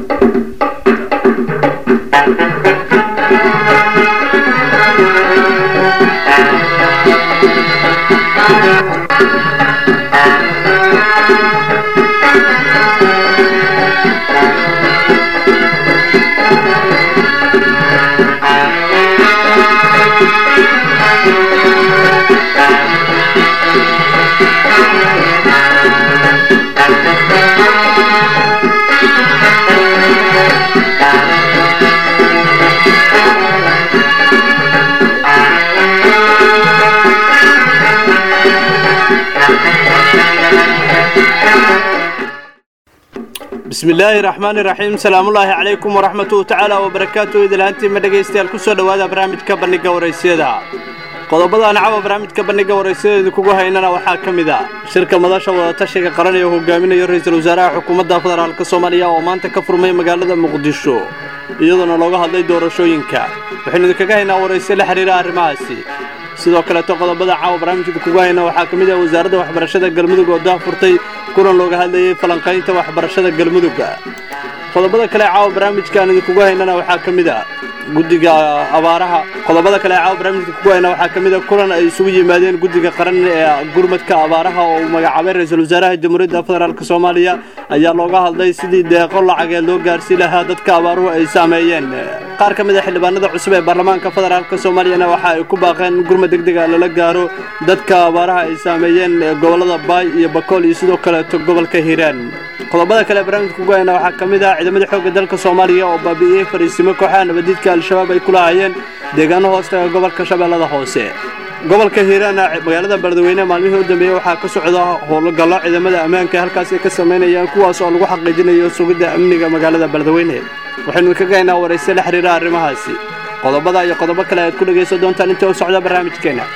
bismi illaahi raxmaani raxiim salaamullaahi calaykum waraxmatuhu tacaala wabarakaatu idilhaantiima dhegaystayaal ku soo dhowaada barnaamijka bandhigga waraysyada qodobadaan cawa barnaamijka bandhigga waraysada idinkugu haynana waxaa ka mid a shirka madasha wadatashiga qaran ee hogaaminayo ra-iisul wasaaraha xukuumadda federaalk soomaaliya oo maanta ka furmay magaalada muqdisho iyadoona looga hadlay doorashooyinka waxaynu idinkaga haynaa warayse la xidhiira arrimahaasi sidoo kaleeto qodobada caawa barnaamijka idinkugu hayna waxaa ka mid ah wasaaradda waxbarashada galmudug oo dah furtay kulan looga hadlayay falanqaynta waxbarashada galmudugga qodobada kale caawa barnaamijkaan idinkugu haynana waxaa ka mid a guddiga abaaraha qodobada kale caawa barnaamijka idinkugu hayna waxaa ka mid a kulan ay isugu yimaadeen guddiga qaran ee gurmadka abaaraha oo uu magacaabay ra-iisul wasaaraha jamhuuriyadda federaalk soomaaliya ayaa looga hadlay sidii deeqo lacageed loo gaarsiin lahaa dadka abaaruhu ay saameeyeen qaar ka mid a xildhibaanada cusub ee baarlamaanka federaalk soomaaliyana waxa ay ku baaqeen in gurmad degdega lala gaaro dadka abaaraha ay saameeyeen gobollada baay iyo bakool iyo sidoo kaleeto gobolka hiiraan qodobada kale barnaamijka ugu hayna waxaa ka mid ah ciidamada xoogga dalka soomaaliya oo baabi'iyey fariisimo kooxaha nabadiidka al-shabaab ay ku lahaayeen deegaano hoostaga gobolka shabeellada hoose gobolka hiiraana magaalada beledweyne maalmihii u dambeeyey waxaa ka socda howlgallo ciidamada ammaanka halkaas ay ka samaynayaan kuwaas oo lagu xaqiijinayo sugidda amniga magaalada beledweyne waxaynu idinkaga haynaa warayse la xiriira arrimahaasi qodobada iyo qodobo kale aad ku dhegaysan doontaan inta u socda barnaamijkeenna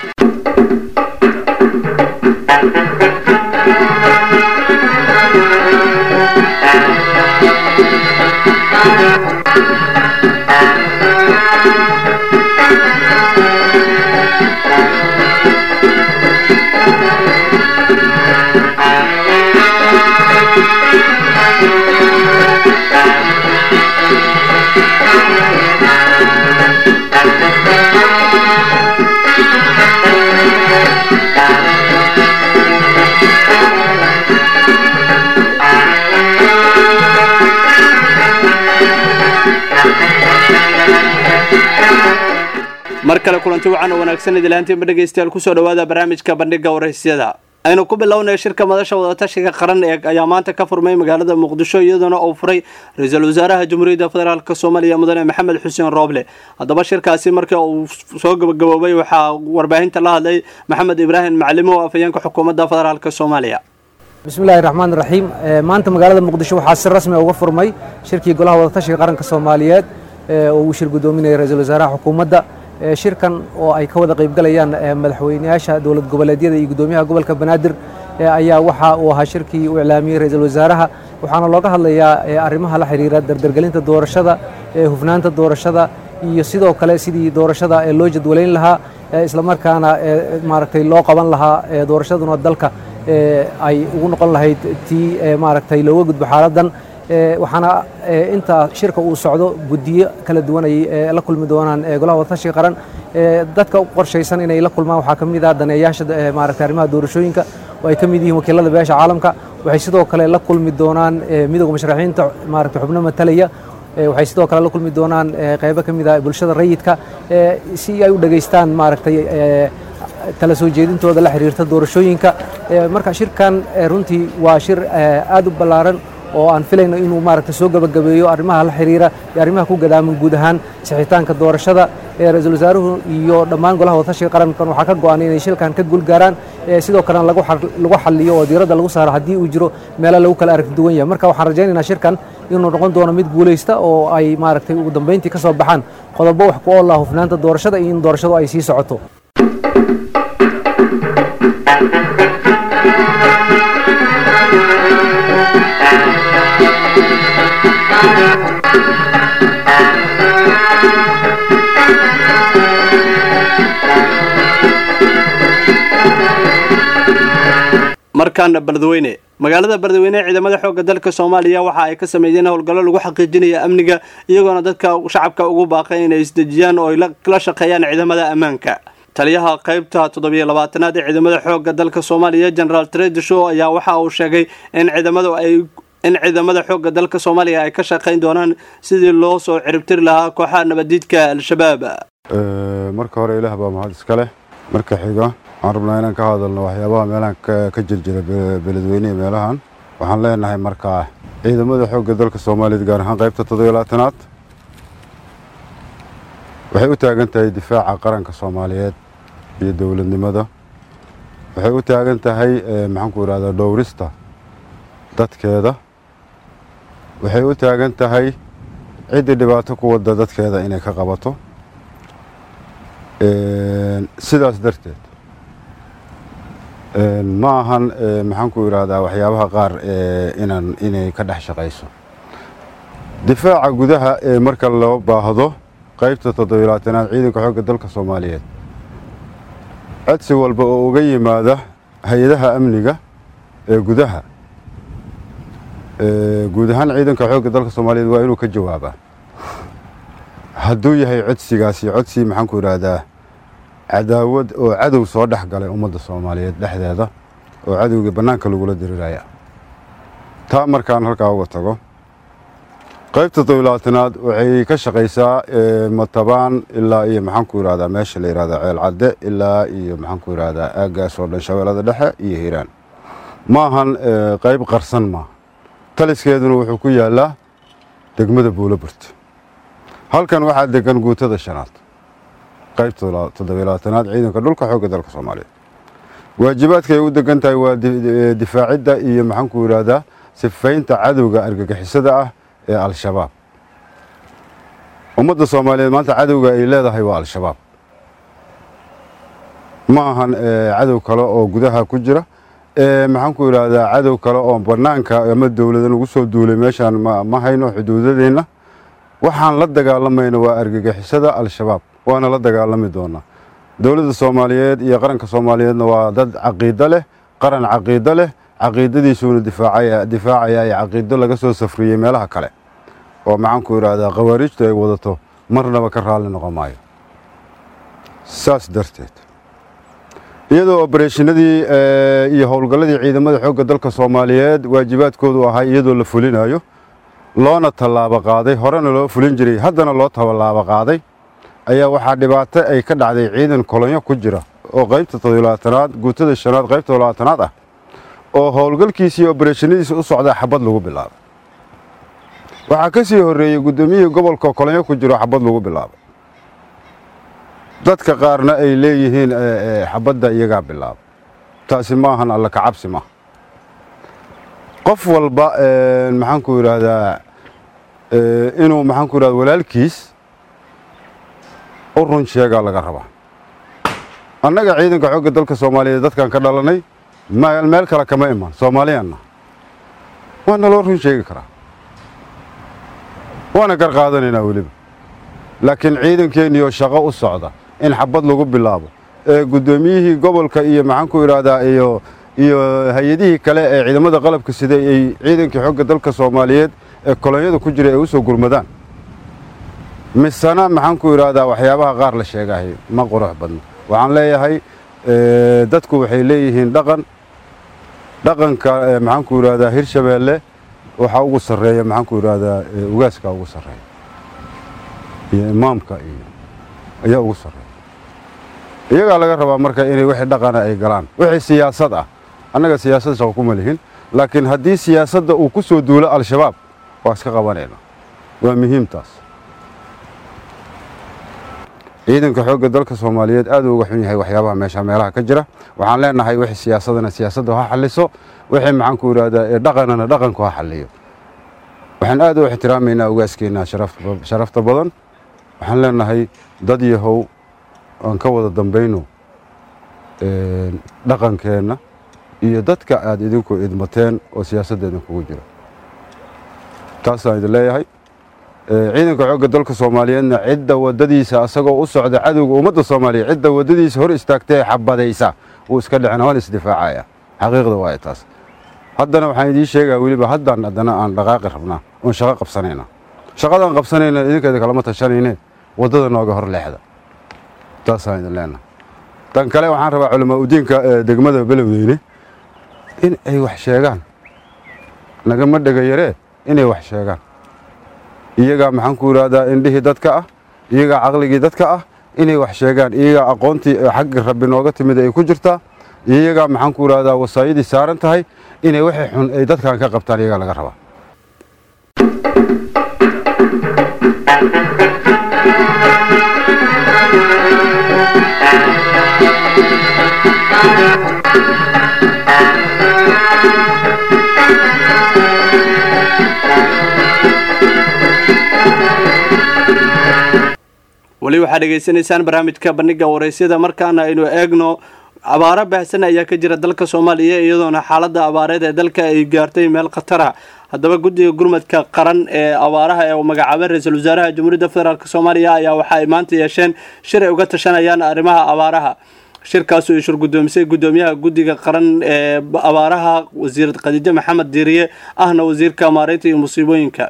mar kale kulanti wacan oo wanaagsan idilaantiinba dhegaystayaal kusoo dhowaada barnaamijka bandhigga waraysyada aynu ku bilownay shirka madasha wadatashiga qaran ee ayaa maanta ka furmay magaalada muqdisho iyadoona uu furay ra-iisul wasaaraha jamhuuriyadda federaalk soomaaliya mudane maxamed xuseen rooble haddaba shirkaasi markii uu soo gabagaboobay waxaa warbaahinta la hadlay maxamed ibraahim maclimo oo afhayeenka xukuumadda federaalk soomaaliya bismillahi raxmaan raxiim maanta magaalada muqdisho waxaa si rasmi uga furmay shirkii golaha wadatashiga qaranka soomaaliyeed oo uu shir guddoominaya ra-iisul wasaaraha xukuumadda shirkan oo ay ka wada qaybgalayaan madaxweyneyaasha dowlad goboleedyada iyo guddoomiyaha gobolka banaadir ayaa waxa uu ahaa shirkii uu iclaamiyey ra-iisul wasaaraha waxaana looga hadlayaa arrimaha la xiriira dardargelinta doorashada hufnaanta doorashada iyo sidoo kale sidii doorashada loo jadwalayn lahaa islamarkaana maaragtay loo qaban lahaa doorashaduna dalka ay ugu noqon lahayd tii maaragtay looga gudbo xaaladdan waxaana inta shirka uu socdo guddiyo kala duwan ay la kulmi doonaan golaha wadatashiga qaran dadka u qorshaysan inay la kulmaan waxaa ka mid ah daneeyaasha maaragtay arrimaha doorashooyinka oo ay ka mid yihiin wakiilada beesha caalamka waxay sidoo kale la kulmi doonaan midowga musharaxiinta maaragtay xubno matalaya waxay sidoo kale la kulmi doonaan qaybo ka mid ah bulshada rayidka si ay u dhegaystaan maaragtay tala soo jeedintooda la xiriirta doorashooyinka marka shirkan runtii waa shir aad u ballaaran oo aan filayno inuu maaragtay soo gabagabeeyo arrimaha la xiriira iyo arrimaha ku gadaaman guud ahaan sixitaanka doorashada ee ra-iisul wasaaruhu iyo dhammaan golaha wadatashiga qarankan waxaa ka go-an inay shilkan ka guulgaaraan sidoo kalena lagu xaliyo oo diiradda lagu saaro haddii uu jiro meelo lagu kala aragti duwan yahay marka waxaan rajaynaynaa shirkan inuu noqon doono mid guulaysta oo ay maaragtay ugu dambayntii ka soo baxaan qodobo wax ku oola hufnaanta doorashada iyo in doorashadu ay sii socoto mar markaana beledweyne magaalada beledweyne ciidamada xoogga dalka soomaaliya waxa ay ka sameeyeen howlgallo lagu xaqiijinaya amniga iyagoona dadka shacabka ugu baaqay inay isdejiyaan oo ay la shaqeeyaan ciidamada ammaanka taliyaha qaybta toddobiyo labaatanaad ee ciidamada xoogga dalka soomaaliya generaal tredisho ayaa waxa uu sheegay in ciidamadu ay in ciidamada xoogga dalka soomaaliya ay ka shaqayn doonaan sidii loo soo ciribtiri lahaa kooxaha nabadiidka al-shabaab marka hore ilaah baa mahad iska leh marka xiga waxaan rabnaa inaan ka hadalno waxyaabaha meelahan ka jirjira beledweynehe meelahan waxaan leenahay markaa ciidamada xoogga dalka soomaaliyeed gaar ahaan qaybta toddobiyo labaatanaad waxay u taagan tahay difaaca qaranka soomaaliyeed iyo dowladnimada waxay u taagan tahay maxaanku idhahdaa dhowrista dadkeeda waxay u taagan tahay ciddii dhibaato ku wadda dadkeeda inay ka qabato sidaas darteed ma ahan maxaanku idhaahdaa waxyaabaha qaar inaan inay ka dhex shaqayso difaaca gudaha ee marka loo baahdo qaybta toddobilaatanaad ciidanka xoogga dalka soomaaliyeed codsi walba oo uga yimaada hay-adaha amniga ee gudaha guud ahaan ciidanka xoogga dalka soomaaliyeed waa inuu ka jawaabaa hadduu yahay codsigaasi codsi maxaanku idhaahdaa cadaawad oo cadow soo dhex galay ummadda soomaaliyeed dhexdeeda oo cadowgii bannaanka lagula diriraya taa markaan halkaa uga tago qaybta toddobilaatanaad waxay ka shaqaysaa matabaan ilaa iyo maxaanku idhahdaa meesha la yidhahdaa ceel cadde ilaa iyo maxaanku idhahdaa aaggaas oo dhan shabeellada dhexe iyo hiiraan ma ahan qayb qarsan maaha taliskeeduna wuxuu ku yaallaa degmada buulaburt halkan waxaa degan guutada shanaad qaybta toddobilaatanaad ciidanka dhulka xoogga dalka soomaaliyeed waajibaadka ay u degan tahay waa difaacidda iyo maxaanku idhahdaa sifaynta cadowga argagixisada ah ee al-shabaab ummadda soomaaliyeed maanta cadowga ay leedahay waa al-shabaab ma ahan cadow kale oo gudaha ku jira maxaanku idhaahdaa cadow kale oo bannaanka ama dowladan ugu soo duulay meeshaan ma hayno xuduudadeenna waxaan la dagaalamayna waa argagixisada al-shabaab waana la dagaalami doonaa dowladda soomaaliyeed iyo qaranka soomaaliyeedna waa dad caqiido leh qaran caqiido leh caqiidadiisuuna difaacaya ee caqiido laga soo safriyey meelaha kale oo maxaanku idhaahdaa khawaarijtu ay wadato marnaba ka raalli noqon maayo saas darteed iyadoo obareeshinadii iyo howlgalladii ciidamada xoogga dalka soomaaliyeed waajibaadkoodu ahaa iyadoo la fulinayo loona tallaabo qaaday horena loo fulin jiray haddana loo tallaabo qaaday ayaa waxaa dhibaato ay ka dhacday ciidan kolonyo ku jira oo qaybta toddobilaatanaad guutada shanaad qaybta toddobilaatanaad ah oo howlgalkiisii obareeshinadiisa u socdaa xabad lagu bilaabay waxaa ka sii horreeyey guddoomiyihii gobolka kolonyo ku jiro xabad lagu bilaabay dadka qaarna ay leeyihiin xabadda iyagaa bilaabay taasi maahan alla ka cabsi maaha qof walba maxaanku idhaahdaa inuu maxaanku idhahda walaalkiis u run sheegaa laga rabaa annaga ciidanka xoogga dalka soomaaliyeed dadkan ka dhalanay meel kale kama iman soomaaliyanna waa naloo run sheegi karaa waana gar qaadanaynaa weliba laakiin ciidankeenniyoo shaqo u socda in xabad lagu bilaabo ee guddoomiyihii gobolka iyo maxaanku idhaahdaa iyo iyo hay-adihii kale ee ciidamada qalabka siday ay ciidankii xogga dalka soomaaliyeed ee kolonyada ku jira ay u soo gurmadaan misena maxaanku idhaahdaa waxyaabaha qaar la sheegahay ma qurux badno waxaan leeyahay dadku waxay leeyihiin dhaqan dhaqanka maxaanku idhaahdaa hirshabeelle waxaa ugu sarreeya maxaanku idhaahdaa ugaaska ugu sarreeya iyo imaamka iyo ayaa ugu sarreeya iyagaa laga rabaa marka inay wixii dhaqana ay galaan wixii siyaasad ah annaga siyaasad shaqo kuma lihin laakiin haddii siyaasadda uu ku soo duulo al-shabaab waa iska qabanayna waa muhiimtaas ciidanka xoogga dalka soomaaliyeed aad uu uga xun yahay waxyaabaha meesha meelaha ka jira waxaan leenahay wixii siyaasadana siyaasadda ha xalliso wixii maxaanku idhaahdaa ee dhaqanana dhaqanku ha xalliyo waxaan aad u ixtiraamaynaa ugaaskeenna sharafta badan waxaan leenahay dad yahow aan ka wada dambayno dhaqankeenna iyo dadka aad idinku idmateen oo siyaasadda idinkugu jira taasaan idin leeyahay ciidanka xoogga dalka soomaaliyeedna cidda waddadiisa asagoo u socda cadowga ummadda soomaaliyeed cidda waddadiisa hor istaagtae xabadaysa wuu iska dhicina waan isdifaacaya xaqiiqda waa taas haddana waxaan idiin sheegaa weliba haddaan haddana aan dhaqaaqi rabnaa oon shaqo qabsanayna shaqadaan qabsanayna idinkeeda kalama tashanayne waddada nooga hor leexda taasaan idin leenaha tan kale waxaan rabaa culamaa udiinka degmada belowdeyne in ay wax sheegaan nagama dhega yaree inay wax sheegaan iyagaa maxaan ku idhaahdaa indhihii dadka ah iyagaa caqligii dadka ah inay wax sheegaan iyagaa aqoontii xagga rabbi nooga timid ay ku jirtaa iyagaa maxaan ku idhaahdaa wasaayadii saaran tahay inay wixii xun ay dadkan ka qabtaan iyagaa laga rabaa weli waxaad dhegaysanaysaan barnaamijka bandhiga waraysyada markaana aynu eegno abaaro baahsan ayaa ka jira dalka soomaaliya iyadoona xaalada abaareed ee dalka ay gaartay meel khatara haddaba guddiga gurmadka qaran ee abaaraha ee magacaabay ra-iisul wasaaraha jamhuuriyadda federaalk soomaaliya ayaa waxa ay maanta yeesheen shir ay uga tashanayaan arrimaha abaaraha shirkaasoo ay shur guddoomisay guddoomiyaha guddiga qaran ee abaaraha wasiir khadiijo maxamed diiriye ahna wasiirka maareynta iyo musiibooyinka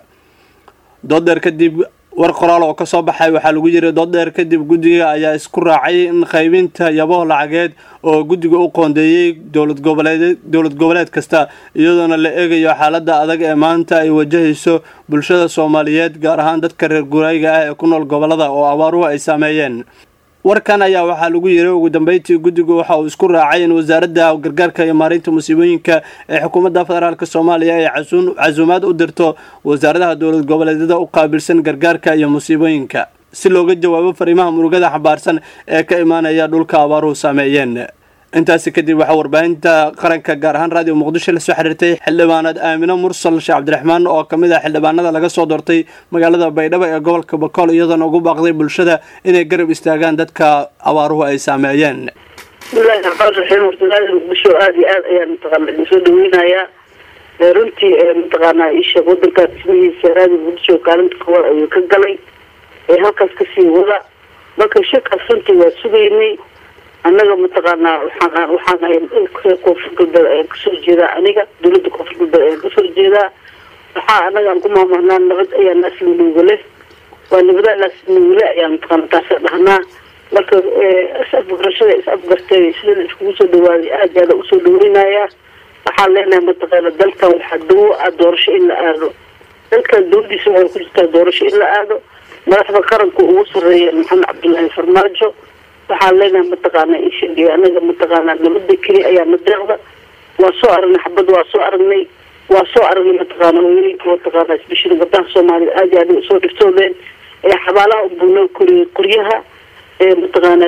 doodeer kadib war qoraal oo kasoo baxay waxaa lagu yiri dooddheer kadib guddiga ayaa isku raacay in qaybinta yabo lacageed oo guddiga u qoondeeyey dowlad goboleed dowlad goboleed kasta iyadoona la eegayo xaaladda adag ee maanta ay wajahayso bulshada soomaaliyeed gaar ahaan dadka reer guraayiga ah ee ku nool gobolada oo abaaruhu ay saameeyeen warkan ayaa waxaa lagu yiri ugu dambeyntii guddigu waxa uu isku raacay in wasaaradda gargaarka iyo maareynta musiibooyinka ee xukuumadda federaalk soomaaliya ay casuumaad u dirto wasaaradaha dowlad goboleedyada u qaabilsan gargaarka iyo musiibooyinka si looga jawaabo fariimaha murugada xambaarsan ee ka imaanaya dhulka abaaruhu saameeyeen intaasi kadib waxaa warbaahinta qaranka gaar ahaan raadiyo muqdisho lasoo xiriirtay xildhibaanad aamino mursal sheekh cabdiraxmaan oo kamid ah xildhibaanada laga soo doortay magaalada baydhabo ee gobolka bakool iyadoona ugu baaqday bulshada inay garab istaagaan dadka abaaruhu ay saameeyeen bismillahi raxmaan raxiim horta raadiyo muqdisho aada iyo aad ayaan mataqaana idin soo dhaweynayaa runtii mataqaanaa isheeg wadankaa dhismihiisa raadiyo muqdisho kaalinta koowaad ayuu ka galay ee halkaas kasii wada marka shirkaas runtii waa sugaynay annaga mataqaanaa waxaan waxaan ahay koonfur galbeed ayaan kasoo jeedaa aniga dowladda koonfur galbeed ayaan kasoo jeedaa waxaa annaga aan ku maamulnaa nabad ayaa naaslinuuga leh waa nabada naaslinuugale ayaa mataqaana taasa dhahnaa marka is-afgarashada is-afgartay sida iskugu soo dhawaaday aad aada usoo dhaweynayaa waxaan leenahay mataqaana dalkan waxaa dawo ah doorasho in la aado dalkan dawladiisa waxay ku jirtaa doorasho in la aado madaxda qaranka ugu sareeya maxamed cabdullaahi farmaajo waxaan leenahay mataqaana isheg anaga mataqaana nabada keli ayaa na deeqda waa soo aragnay xabad waa soo aragnay waa soo aragnay mataqaana hooyooyinka mataqaana isbishada gabdaha soomaalida aad iyo aad usoo dhirtoodeen ee xabaalaha unbunoo koriyay qoryaha ee mataqaana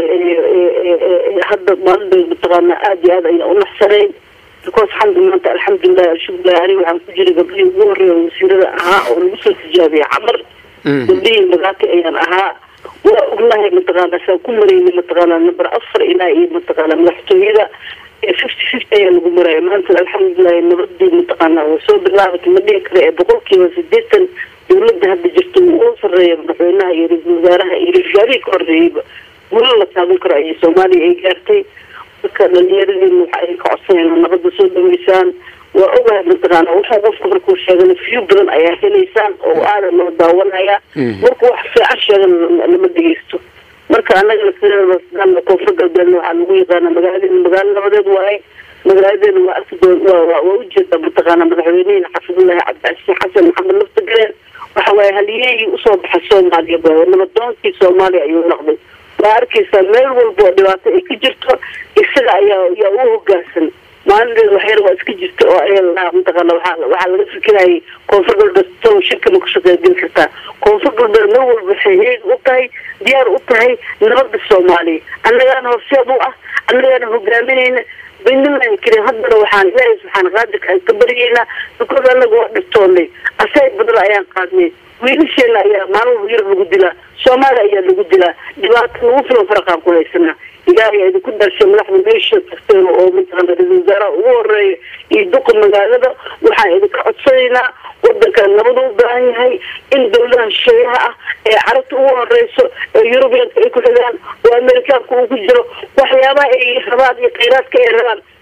hadda maalin mataqaana aad iyo aad ayna unaxsanayn because xamdi maanta alxamdulilahi alshukurilahi ani waxaan ku jiray gabdhihii ugu horeeya wasiirada ahaa oo lagu soo tijaabiyay camar gabdhihii magaati ayaan ahaa waa ognahay mataqaana saan ku maraynay mataqaana number afar ilaa iyo mataqaana madaxtooyada ee fifty fifty ayaa lagu maraya maanta alxamdulilahi nabadii mataqaana waa soo bilaabatay ma dhihi kara ee boqolkiiba sideetan dawladda hadda jirta ugu sareeya madaxweynaha iyo ra-iisul wasaaraha iyo ra-isul wasaarihii ka horeeyeyba gulo la taaban karo ayay soomaaliya ay gaartay dadka dhalinyaradeenna waxa ay ka codsanayaan nabadda soo dhaweysaan waa ogahay mataqaana wuxuu qofku markuu sheegana fiyo badan ayaa helaysaan oo aada loo daawanaya markuu wax fiican sheegana lama dhegeysto marka anagana sideeda koonfur galbeedna waxaa lagu yaqaana magaaladeena magaalo nabadeed waaye magaaladeena waa arki doon waa ujeeda mataqaana madaxweynehina xafidullahi cabdicasiin xasan maxamed lafta galeen waxa waaye haliyehii usoo baxay soomaaliya nabadoonkii soomaaliya ayuu noqday waa arkaysaa meel walba oo dhibaato ay ka jirto isaga ayaa yaa u hogaansan maalinteeda waxyar waa iska jirta oo ay mataqaana waxaa waxaa laga fikirayay koonfur galbeed tow shirka ma ku shaqeygeli kartaa koonfur galbeed mar walba waxay heeg u tahay diyaar u tahay nabada soomaaliya annagaana horseed u ah annagaana hogaaminayna binilahi karim haddana waxaan ilaahay subxaana qaadirka aan ka baryeynaa because annaga waa dhibtoonay asay badla ayaan qaadnay wiilasheena ayaa maalin walba yar lagu dilaa soomaaliya ayaa lagu dilaa dhibaato lagu filan faraqaan ku haysanaa ilaahay idinku dharshay madaxda meesha tagteen oo mataqaana ra-isul wasaaraha ugu horeeya iyo duqa magaalada waxaan idinka codsanaynaa wadanka nabada u baahan yahay in dawladaha shisheeyaha ah ee carabta ugu horeyso ee yurubiyanka ay ku xigaan oo amerikaanka uu ku jiro waxyaabaha ay rabaan iyo khayraadka ay rabaan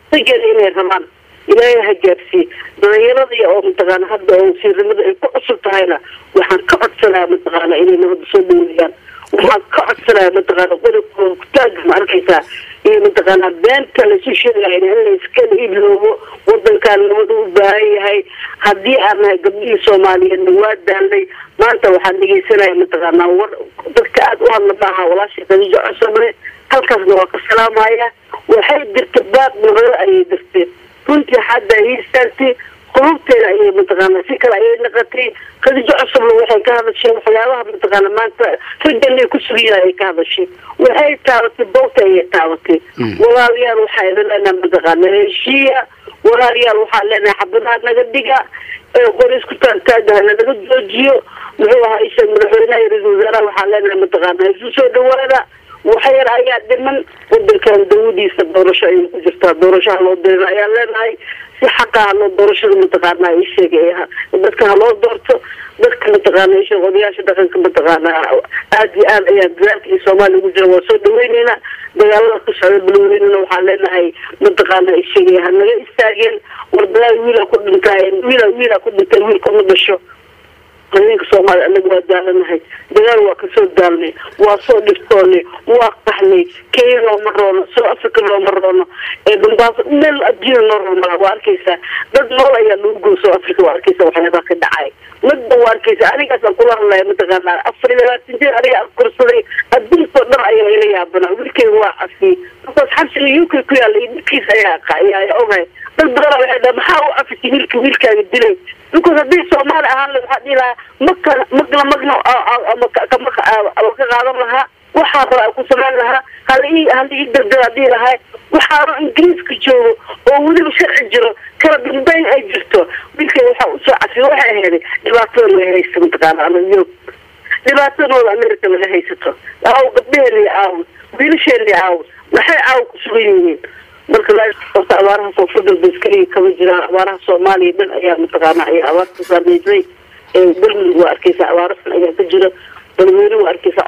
raggeeda inay rabaan ilaahay ha gaarsiiye dhalinyaradii oo mataqaana hadda oo wasiirnimada ay ku cusub tahayna waxaan ka codsanaya mataqaana inay nabadda soo dhaweeyaan waxaan ka codsanaya mataqaana qodobkooda kutaaga ma arkaysaa iyo mataqaana beenta laisu sheegaya in la iskala ibloobo wadankaan nabad u baahan yahay haddii aan nahay gabdhihii soomaaliyeedna waa daalnay maanta waxaan dhegeysanaya mataqaana war dadka aada u hadla maaha walaashii khadiijo cosomane halkaasna waa ka salaamaya waxay dirta baaq nabado ayay dirteen runtii hadda ay istaagtay qulubteeda ayay mataqaana si kale ayay naqatay khadiijo cusubna waxay ka hadashay waxyaabaha mataqaana maanta ragganay ku sugiyaa ay ka hadashay waxay taabatay bowta ayay taabatay walaalayaal waxaa leenaha mataqaana heshiiya walaalayaal waxaa leenahay xabadaha naga dhiga qor isku taagtaagaha lanaga joojiyo muxuu ahaa isha madaxweynaha iyo ra-isul wasaaraha waxaa leenahay mataqaana isu soo dhawaada waxa yar ayaa dhiman wadankan dawadiisa doorasho ayay ku jirtaa doorashaha loo dirina ayaa leenahay si xaqa haloo doorashada mataqaana ii sheegay dadka haloo doorto dadka mataqaana isheeg odayaasha dhaqanka mataqaana aada iyo aad ayaa dadaalka iyo soomaaliya ugu jira waa soo dhaweyneynaa dagaalada ku socda balweynena waxaa leenahay mataqaana isheegay ha naga istaageen war dagaal wiila ku dhintaay wiila wiila ku dhintay wiilka ma dhasho haweenka soomaaliya anaga waa daalanahay dagaal waa kasoo daalnay waa soo dhiftoonay waa qaxnay kenya looma roono soo africa looma roono ee dambaaso meel adduunya noo roomala waa arkaysaa dad nool ayaa lagu goy soo africa waa arkaysa waxyaabaha ka dhacay midba waa arkaysa anigaasaan kula hadlaya mataqaana afar iyo labaatan jeer aniga korsaday adduunkao dhan ayaa ila yaabanaa wiilkeyga waa cafiyey markaas xabsiga u k ku yaalla iyo dhibkiisa ayaa ayaa ogahay dad badana waxay dhaha maxaa u cafisay wiilka wiilkaaga dilay because haddii soomaali ahaan la waxaa dhihi lahaa maka magna magna ama ka qaadan lahaa waxaa raba ku samayn lahaa hala ii hala ii dardara dhihi lahaa waxaanu ingiriiska joogo oo weliba sharci jiro kala dambeyn ay jirto wiilkay waxaa usoo cafiyo waxay aheeday dhibaatada laga haysta mataqaana ama yurub dhibaatadooda america laga haysato aaw gabdheheeni aaw wiilasheeni aaw maxay aaw ku sugan yihiin marka horta abaaraha koonfurda baskaliga kama jiraan abaaraha soomaaliya dhan ayaa mataqaana ayaa abaarta saameysay galmudug waa arkeysa abaaro xun ayaa ka jira balweyne waa arkeysa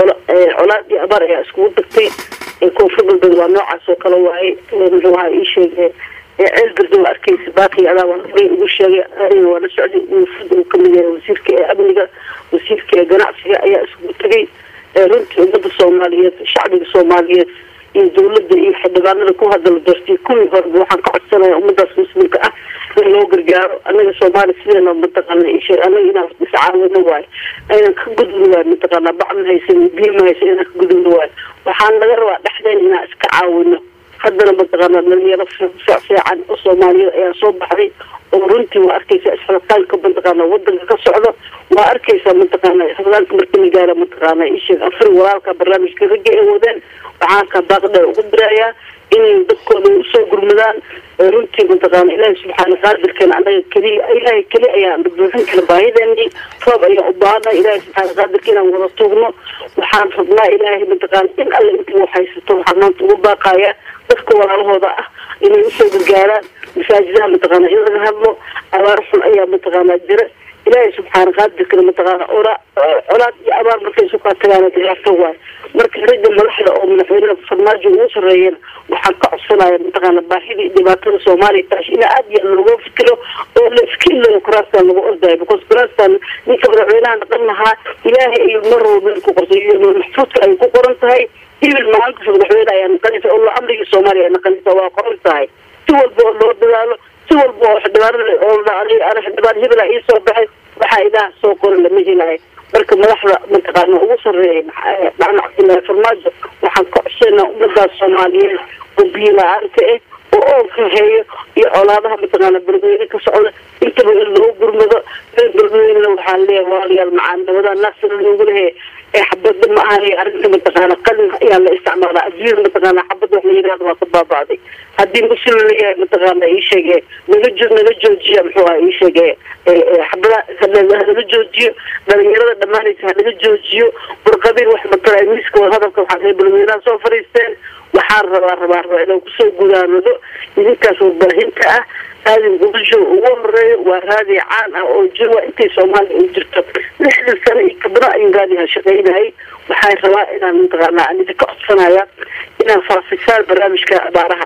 colaad iyo abaar ayaa iskugu tagtay koonfur galbeed waa noocaas oo kale waaye muxuu ahaa ii sheegay ceel garda waa arkeysa baaqi adaa waa horay ugu sheegay aniga waa la socday wufud uu kamid yahay wasiirka ee amniga wasiirka ee ganacsiga ayaa iskugu tegay runtii ummada soomaaliyeed shacbiga soomaaliyeed iyo dawladda iyo xildhibaanada ku hadala doortay kuwii horeba waxaan ka codsanaya ummadaas muslimka ah in loo gargaaro anaga soomaaliya sideena mataqaana ishe anaga inaan iscaawino waayo aynan ka gudubno waayo mataqaana bac ma haysan biyo ma haysan inaan ka gudubno waayo waxaan laga rabaa dhexdeen inaan iska caawino haddana mataqaana dhalinyaro fiican oo soomaaliyeed ayaa soo baxday oo runtii waa arkeysa isxilqaanka mataqaana wadanka ka socdo waa arkeysa mataqaana isxilqaanka markii la gaaro mataqaana isheeg afar walaalka barnaamijka ragga ay wadeen waxaan ka baaqdheer ugu dirayaa inay dadkooda usoo gurmadaan runtii mataqaana ilaahay subxaana qaadirkeena anaga keliya ilaahay keli ayaan buuxin kara baahideenii roob ayaan u baahana ilaahay subxaana qaadirka inaan wada tuugno waxaan rabnaa ilaahay mataqaana in alle intii wax haysato waxaan maanta ugu baaqayaa dadka walaalahooda ah inay usoo gargaaraan masaajidaha mataqaana in laga hadlo abaar xun ayaa mataqaana jira ilaahay subxaana qaadirkana mataqaana ora colaad iyo abaar markay isu kaa tagaana dhibaato waayo marka ragga madaxda oo madaxweynaha farmaajo ugu sarreeyana waxaan ka codsanaya mataqaana baahidii dhibaatada soomaaliya taash in aad iyo aad looga fikiro oo la iskiilayo kuraastan lagu ordayo because kuraastan ninka madaxweynaha dhaqan lahaa ilaahay iyo marwal meel ku qortay iyo maxfuudka ay ku qoran tahay hibil maalintas madaxweyne ayaa naqanaysa oo amrigii soomaaliya naqanaysa waa qoran tahay si walba oo loo dadaalo si walba oo xildhibaanada oo ana xildhibaan hebela ii soo baxay waxaa ilaah soo qoran lama helayo marka madaxda mataqaana ugu sarreeya dhacna cabdillaahi farmaajo waxaan ka codsanaa ummadaas soomaaliyeed oo biyo la-aanta ah oo oonka heeyo iyo colaadaha mataqaana berbeyne ka socda intaba in loo gurmado reer berbeynena waxaa leeyahay walaalayaal macaan nabadaa naasira loogu lehe ee xabada ma ahan arrinta mataqaana qalin ayaa la isticmaalaa adduunyada mataqaana xabad wax la yidhahdo waa ka baaba'day haddii muslim layahay mataqaana ii sheege naga jo naga joojiya muxuu aha ii sheege xabada hanaga joojiyo dhalinyarada dhammaanaysa hanaga joojiyo burqabiil wax matala miiska wada hadalka waxaa reer berbeynaha soo fadhiisteen waxaan rabaa rabaa rabaa inaan kusoo gudaanado idinkaas warbaahinta ah raadin gubasho ugu horeeyo waa raadi caan ah oo jir waa intay soomaaliya u jirto lixdan sano iyo kabno ayuu raadiha shaqaynayay waxaan rabaa inaan mataqaana aan idinka codsanaya inaan faafisaan barnaamijka abaaraha ah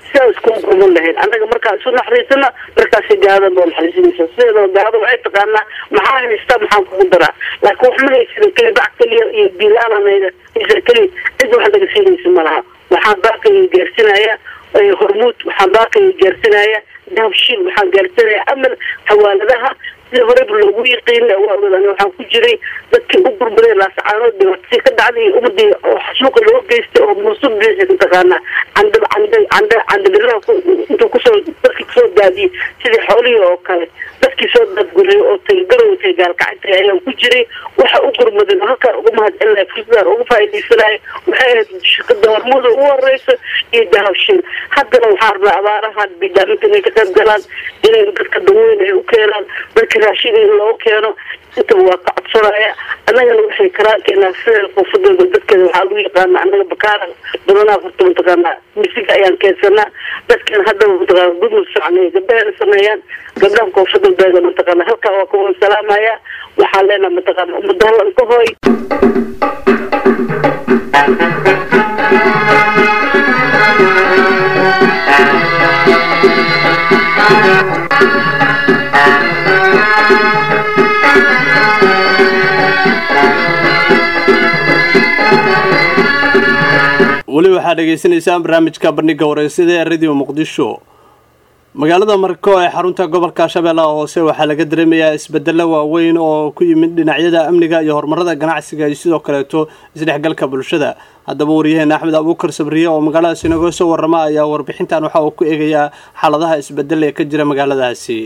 sidaa iskugu kulman lahayn annaga markaa isu naxariisana markaasi gaalada noo naxariisinaysa sideedoo gaalada waxay taqaanaa maxaa haystaa maxaan kugu daraa laakiin wax ma haysanin keli bac keliya iyo biilaalanayda haysa keli cid wax laga siinaysa ma laha waxaan baaqayga gaarsinaya hormuud waxaan baaqayga gaarsinaya dahabshiil waxaan gaarsinaya amal xawaaladaha sida horeba loogu yaqiina waawadan waxaan ku jiray dadkii u gurmaday laasacaanood dhibaatasi ka dhacday iyo ummadii oo xasuuqa loo geystay oo muusub biixi mataqaanaa candab canda canda candabiraha intuu kusoo dadkii kusoo daadiyey sidii xoolihii oo kale dadkii soo daadguriyay oo tagagarowtay gaalkacantay ayaan ku jiray waxa u gurmadan halkaan uga mahadcelinaya fursadaan uga faa'iidaysanaya waxay ahayd shirkada hormuuda ugu horeysa iyo dahabshiil haddana waxaa rabnaa abaarahan bidaaminta inay ka qayb galaan inay dadka daweyn ay u keenaan dadka raashin in loo keeno intaba waa ka codsanaya annagana waxay karaan keenaa sida qoofadooda dadkeeda waxaa lagu yaqaana annaga bakaara badanaa horta mataqaanaa misiga ayaan keensanaa dadkan haddaba mataqaana gudmud socnay gabdhaheena sameeyaan gabdhaha koofadoodeeda mataqaana halkaa waa kuwan salaamaya waxaan leenaha mataqaana ummada hallan ka hooy weli waxaad dhegaysanaysaan barnaamijka bandhiga wareysada ee radio muqdisho magaalada marko ee xarunta gobolka shabeellaha hoose waxaa laga dareemayaa isbedelo waaweyn oo ku yimid dhinacyada amniga iyo horumarada ganacsiga iyo sidoo kaleeto isdhexgalka bulshada haddaba waryaheena axmed abuukar sabriye oo magaaladaasi inaga soo warrama ayaa warbixintan waxa uu ku eegayaa xaaladaha isbedel ee ka jira magaaladaasi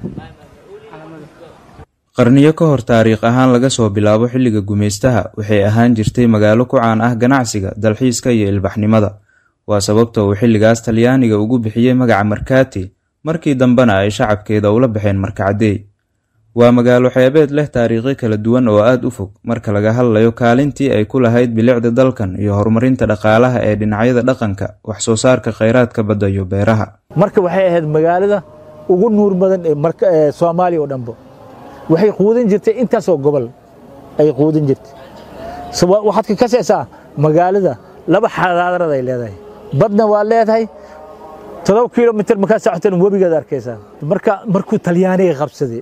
qarniyo ka hor taariikh ahaan laga soo bilaabo xilliga gumaystaha waxay ahaan jirtay magaalo ku caan ah ganacsiga dalxiiska iyo ilbaxnimada waa sababta uu xilligaas talyaaniga ugu bixiyey magaca markaati markii dambena ay shacabkeeda ula baxeen markacadey waa magaalo xeebeed leh taariikhi kala duwan oo aad u fog marka laga hadlayo kaalintii ay ku lahayd bilicda dalkan iyo horumarinta dhaqaalaha ee dhinacyada dhaqanka wax soo saarka kheyraadka badda iyo beeraha marka waxay ahayd magaalada ugu nuur badan ee soomaaliya oo dhanbo waxay quudin jirtay intaasoo gobol ay quudin jirtay waxaad ka kasaysaa magaalada laba xadaarad ay leedahay badna waa leedahay todoba kilomitr markaa socotan webigaad arkaysaa marka markuu talyaaniga qabsaday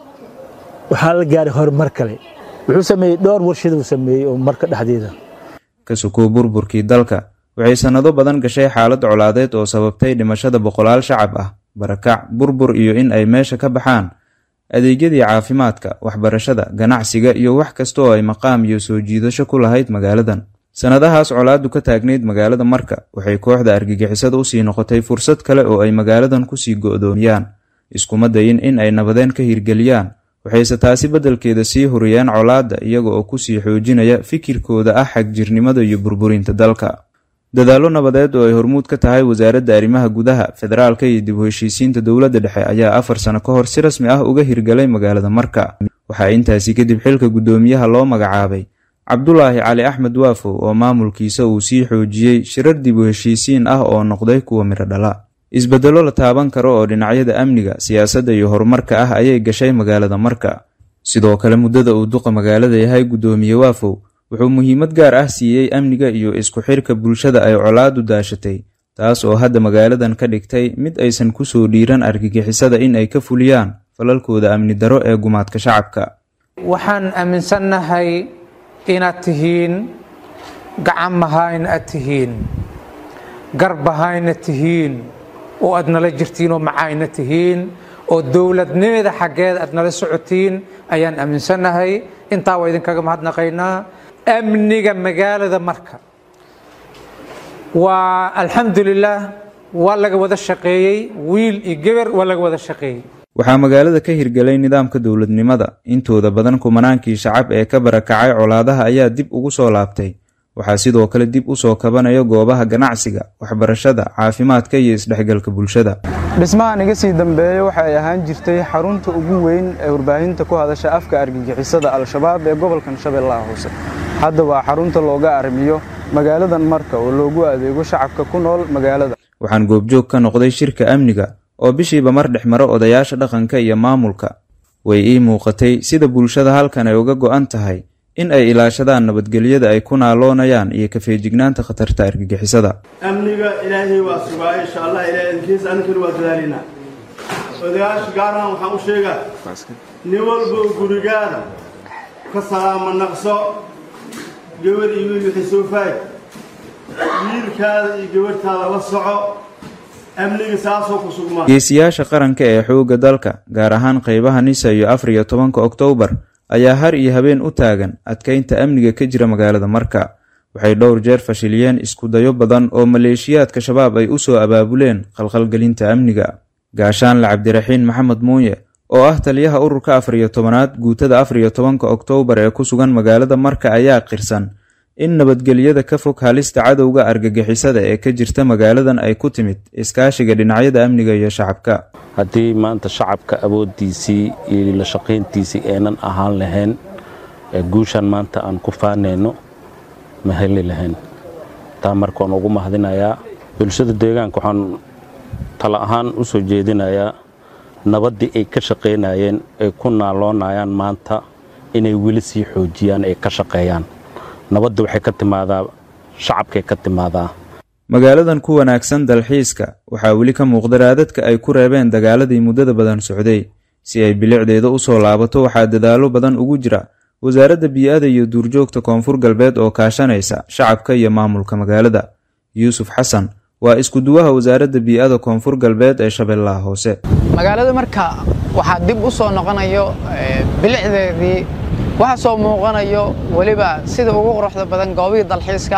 waxaa la gaaray horumar kale wuxuu sameeyey dhowr warshaduu sameeyey oo marka dhexdeeda ka sukuu burburkii dalka waxay sannado badan gashay xaalad colaadeed oo sababtay dhimashada boqolaal shacab ah barakac burbur iyo in ay meesha ka baxaan adeegyadii caafimaadka waxbarashada ganacsiga iyo wax kasta oo ay maqaam iyo soo jiidasho ku lahayd magaaladan sannadahaas colaaddu ka taagnayd magaalada marka waxay kooxda argagixisada usii noqotay fursad kale oo ay magaaladan kusii go'doomiyaan iskuma dayin in ay nabadeen ka hirgeliyaan waxayse taasi beddelkeeda sii huriyeen colaadda iyaga oo kusii xoojinaya fikirkooda ah xagjirnimada iyo burburinta dalka dadaallo nabadeed oo ay hormuud ka tahay wasaaradda arrimaha gudaha federaalka iyo dib u heshiisiinta dowladda dhexe ayaa afar sano ka hor si rasmi ah uga hirgalay magaalada marka waxaa intaasi kadib xilka guddoomiyaha loo magacaabay cabdulaahi cali axmed waafow oo maamulkiisa uu sii xoojiyey shirar dib u heshiisiin ah oo noqday kuwa midho dhala isbeddello la taaban karo oo dhinacyada amniga siyaasadda iyo horumarka ah ayay gashay magaalada marka sidoo kale muddada uu duqa magaalada yahay guddoomiye waafow wuxuu muhiimad gaar ah siiyey amniga iyo isku xirka bulshada ay colaadu daashatay taas oo hadda magaaladan ka dhigtay mid aysan ku soo dhiiran argagixisada in ay ka fuliyaan falalkooda amni daro ee gumaadka shacabka waxaan aaminsannahay inaad tihiin gacan mahayna aad tihiin garbahayna tihiin oo aad nala jirtiin oo macayna tihiin oo dowladnimada xaggeeda aad nala socotiin ayaan aaminsannahay intaa waa idinkaga mahadnaqaynaa amniga magaalada marka waa alxamdulilaah waa laga wada shaqeeyey wiil iyo geber waa laga wada shaqeeyey waxaa magaalada ka hirgelay nidaamka dowladnimada intooda badan kumanaankii shacab ee ka barakacay colaadaha ayaa dib ugu soo laabtay waxaa sidoo kale dib u soo kabanaya goobaha ganacsiga waxbarashada caafimaadka iyo isdhexgalka bulshada dhismahan iga sii dambeeya waxa ay ahaan jirtay xarunta ugu weyn ee warbaahinta ku hadasha afka argagixisada al-shabaab ee gobolkan shabeellaha hoose hadda waa xarunta looga armiyo magaaladan marka oo loogu adeego shacabka ku nool magaalada waxaan goobjoog ka noqday shirka amniga oo bishiiba mar dhex maro odayaasha dhaqanka iyo maamulka way ii muuqatay sida bulshada halkan ay uga go'an tahay in ay ilaashadaan nabadgelyada ay ku naaloonayaan iyo kafeejignaanta khatarta argagixisada amniga ilaahay waa sugaa insha allah ilahay idinkiisa aninkana waa dadaalinaa odayaasha gaar ahaan waxaan u sheegaa nin walba gurigaada ka salaama naqso gabadh iyo wiil wixii soo faay wiilkaada iyo gabadhtaada la soco amniga saasoo ku sugmaa geesiyaasha qaranka ee xoogga dalka gaar ahaan qaybaha nisa iyo afar iyo tobanka oktoobar ayaa har iyo habeen u taagan adkaynta amniga ka jira magaalada marka waxay dhowr jeer fashiliyeen iskudayo badan oo maleeshiyaadka shabaab ay u soo abaabuleen khalkhalgelinta amniga gaashaanle cabdiraxiin maxamed muuye oo ah taliyaha ururka afar iyo tobanaad guutada afar iyo tobanka oktoobar ee ku sugan magaalada marka ayaa qirsan in nabadgelyada ka fog halista cadowga argagixisada ee ka jirta magaaladan ay ku timid iskaashiga dhinacyada amniga iyo shacabka haddii maanta shacabka awooddiisii iyo la shaqayntiisii aynan ahaan lahayn ee guushan maanta aan ku faanayno ma heli lahayn taa marka waan ugu mahadinayaa bulshada deegaanka waxaan tala ahaan u soo jeedinayaa nabaddii ay ka shaqaynayeen ay ku naaloonayaan maanta inay weli sii xoojiyaan ay ka shaqeeyaan nabadda waxay ka timaadaa shacabkay ka timaadaa magaaladan ku wanaagsan dalxiiska waxaa weli ka muuqda raadadka ay ku reebeen dagaaladii muddada badan socday si ay bilicdeeda u soo laabato waxaa dadaallo badan ugu jira wasaaradda bii'ada iyo duurjoogta koonfur galbeed oo kaashanaysa shacabka iyo maamulka magaalada yuusuf xasan waa isku-duwaha wasaaradda bii'ada koonfur galbeed ee shabeellaha hoose magaalada marka waxaa dib u soo noqonayo bilicdeedii waxaa soo muuqanayo weliba sida ugu quruxda badan goobihii dalxiiska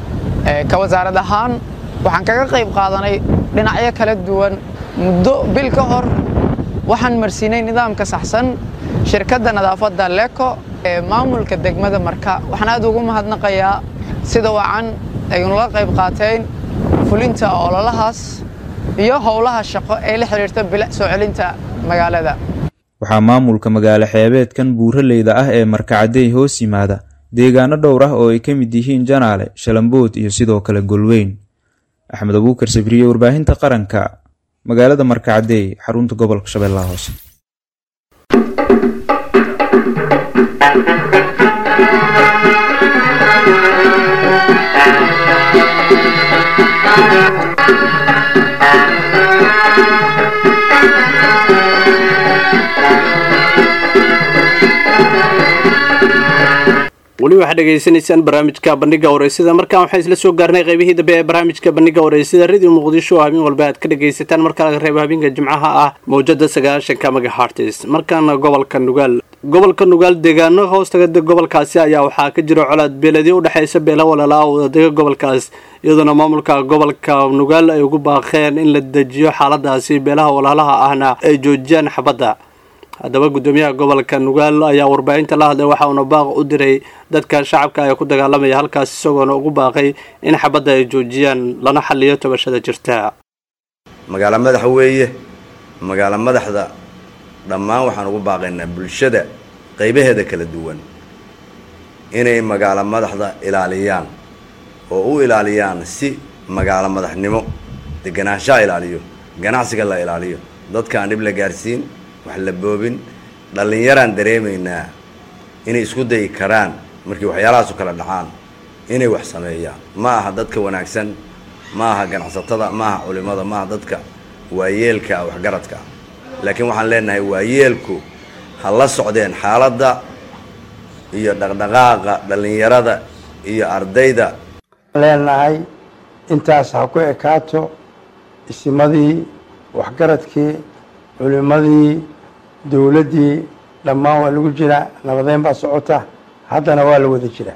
ka wasaarad ahaan waxaan kaga qayb qaadanay dhinacyo kala duwan muddo bil ka hor waxaan marsiinay nidaamka saxsan shirkadda nadaafadda leko ee maamulka degmada marka waxaan aad ugu mahadnaqayaa sida wacan ay nula qayb qaateen fulinta ololahaas iyo howlaha shaqo ee la xidhiirta bilic soo celinta magaalada waxaa maamulka magaalo xeebeedkan buuraleyda ah ee markacadey hoos yimaada deegaano dhowr ah oo ay ka mid yihiin janaale shalambood iyo sidoo kale golweyn axmed abuukar sabriye warbaahinta qaranka magaalada markacadey xarunta gobolka shabeellaha hoose weli waxaad dhegaysanaysaan barnaamijka bandhiga wareysida markaan waxaan isla soo gaarnay qaybihii dambe ee barnaamijka bandhiga wareysida radio muqdisho oo habeen walba aad ka dhagaysataan marka laga reebo habeenka jimcaha ah mawjada sagaashanka magahartis markaana gobolka nugaal gobolka nugaal deegaano hoostagada gobolkaasi ayaa waxaa ka jira colaad beeladii udhexeysa beela walaalaa wadadega gobolkaas iyadoona maamulka gobolka nugaal ay ugu baaqeen in la dejiyo xaaladaasi beelaha walaalaha ahna ay joojiyaan xabadda haddaba guddoomiyaha gobolka nugaal ayaa warbaahinta la hadlay waxa uuna baaq u diray dadka shacabka ee ku dagaalamaya halkaas isagoona ugu baaqay in xabadda ay joojiyaan lana xaliyo tabashada jirta magaalo madaxa weeye magaalo madaxda dhammaan waxaan ugu baaqaynaa bulshada qaybaheeda kala duwan inay magaalo madaxda ilaaliyaan oo u ilaaliyaan si magaalo madaxnimo deganaanshaha ilaaliyo ganacsiga la ilaaliyo dadka aan dhib la gaarsiin wax la boobin dhallinyaraan dareemaynaa inay isku dayi karaan markii waxyaalahaasu kala dhacaan inay wax sameeyaan ma aha dadka wanaagsan ma aha ganacsatada ma aha culimada ma aha dadka waayeelka waxgaradka laakiin waxaan leenahay waayeelku ha la socdeen xaaladda iyo dhaqdhaqaaqa dhallinyarada iyo ardayda leenahay intaas ha ku ekaato isimadii waxgaradkii culimadii dowladdii dhammaan waa lagu jiraa nabadeyn baa socota haddana waa la wada jiraa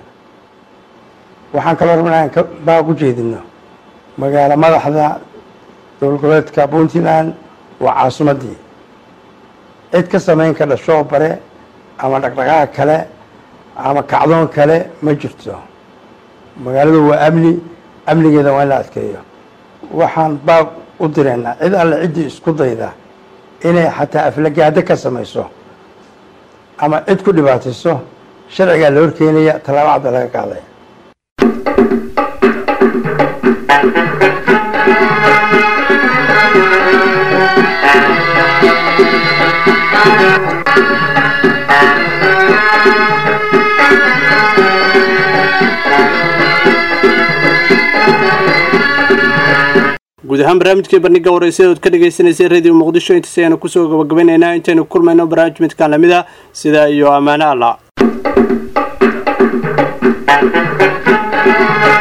waxaan kaloo rabnaa aan baaq u jeedino magaalo madaxda dowlad goboleedka puntland waa caasimaddii cid ka samayn kardha shooq bare ama dhaqdhaqaaq kale ama kacdoon kale ma jirto magaaladu waa amni amnigeeda waa in la adkeeyo waxaan baaq u direynaa cid alle ciddii isku dayda inay xataa aflagaado ka samayso ama cid ku dhibaatayso sharcigaa la horkeenaya tallaabo cadda laga qaadaya guud ahaan barnaamijkii bandhiga waraysyada ood ka dhagaysanaysay radio muqdisho intaas ayaanu kusoo gabagabaynaynaa intaynu kulmayno barnaamij midkaan lamid a sidaa iyo ammaano alla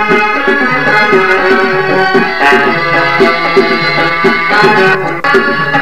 Thank you.